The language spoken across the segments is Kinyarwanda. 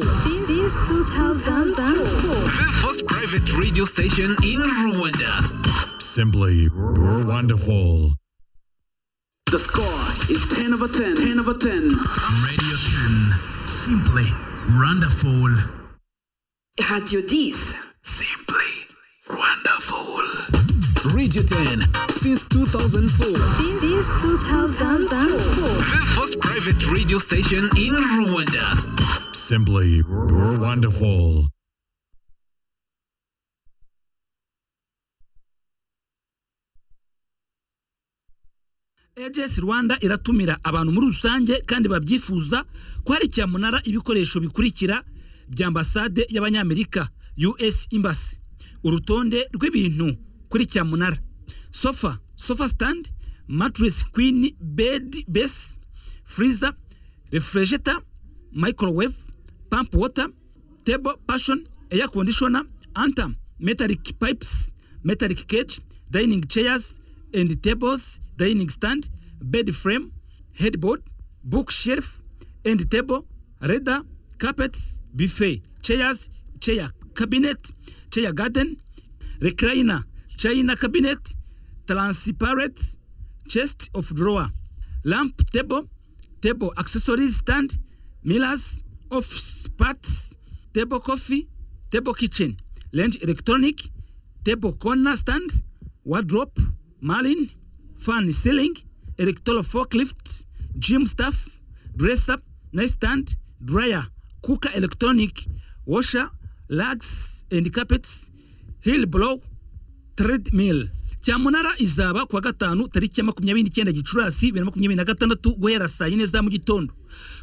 Since 2004. The first private radio station in Rwanda. Simply wonderful. The score is 10 over 10, 10 over 10. Radio 10. Simply wonderful. Radio 10. Simply wonderful. Radio 10 since 2004. Since 2004. The first private radio station in Rwanda. Simply wonderful. AGS Rwanda iratumira abantu muri rusange kandi babyifuza ko hari cyamunara ibikoresho bikurikira bya ambasade y'abanyamerika US Embassy urutonde rw'ibintu kuri cyamunara sofa sofa stand mattress queen bed base freezer refrigerator microwave pump water table passion air conditioner antam metallic pipes metallic cage dining chairs and tables dining stand bed frame headboard bookshelf and table leather carpets buffet chairs chair cabinet chair garden recliner china cabinet transparent chest of drawer lamp table table accessories stand mirrors office parts table coffee table kitchen lounge electronic table corner stand wardrobe marlin fan ceiling electoral forklift gym staff dresser nightstand dryer cooker electronic washer rugs and carpets hill blow treadmill cyamunara izaba kuwa gatanu tariki ya makumyabiri n'icyenda gicurasi bibiri na makumyabiri na gatandatu guhera saa yine za mu gitondo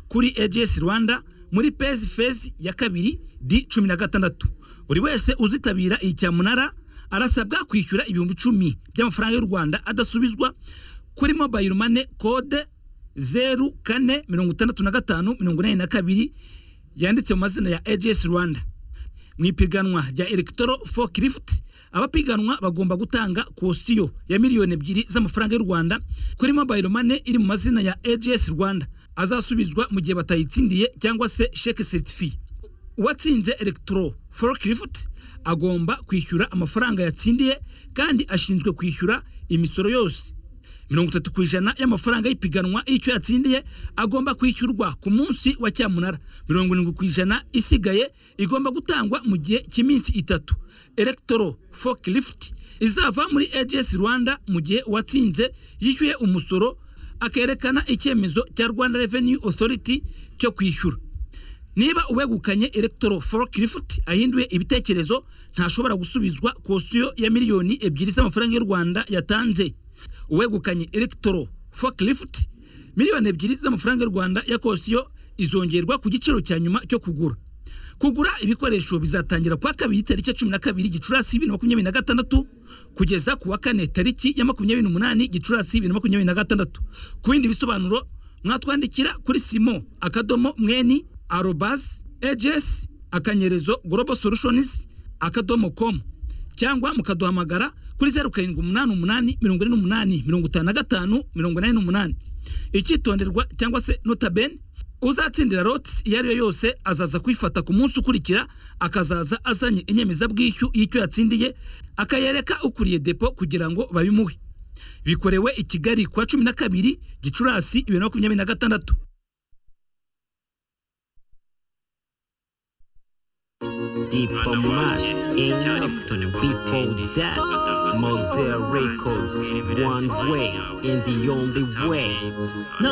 kuri AGS rwanda muri pezi fezi ya kabiri di cumi na gatandatu buri wese uzitabira iyi cyamunara arasabwa kwishyura ibihumbi icumi by'amafaranga y'u rwanda adasubizwa kuri mobayiro mane kode zeru kane mirongo itandatu na gatanu mirongo inani na kabiri yanditse mu mazina ya AGS rwanda mu ipiganwa rya electro forklift abapiganwa bagomba gutanga kosiyo ya miliyoni ebyiri z'amafaranga y'u rwanda kuri mobile money iri mu mazina ya AGS rwanda azasubizwa mu gihe batayitsindiye cyangwa se sheke certifi uwatsinze electro forklift agomba kwishyura amafaranga yatsindiye kandi ashinzwe kwishyura imisoro yose mirongo itatu ku ijana y'amafaranga y'ipiganwa y'icyo yatsindiye agomba kwishyurwa ku munsi wa cyamunara mirongo irindwi ku ijana isigaye igomba gutangwa mu gihe cy'iminsi itatu electro forklift izava muri AGS rwanda mu gihe uwatsinze yishyuye umusoro akerekana icyemezo cya rwanda revenue authority cyo kwishyura niba uwegukanye electro forklift ahinduye ibitekerezo ntashobora gusubizwa kosiyo ya miliyoni ebyiri z'amafaranga y'u rwanda yatanze uwegukanye electro forklift miliyoni ebyiri z'amafaranga y'u rwanda ya kosiyo izongerwa ku giciro cya nyuma cyo kugura kugura ibikoresho bizatangira kuwa kabiri tariki ya cumi na kabiri gicurasi bibiri na makumyabiri na gatandatu kugeza ku wa kane tariki ya makumyabiri n'umunani gicurasi bibiri na makumyabiri na gatandatu ku bindi bisobanuro mwatwandikira kuri simo akadomo mweni arobas ejes akanyerezo global solutions akadomo com cyangwa mukaduhamagara kuri zeru karindwi umunani umunani mirongo ine n'umunani mirongo itanu na gatanu mirongo inani n'umunani icyitonderwa cyangwa se notabene uzatsindira roti iyo ari yo yose azaza kwifata ku munsi ukurikira akazaza azanye inyemezabwishyu y'icyo yatsindiye akayereka ukuriye depo kugira ngo babimuhe bikorewe i kigali kuwa cumi na kabiri gicurasi bibiri na makumyabiri na gatandatu Diplomat enough before that. Mosaic Records, one way and the only way.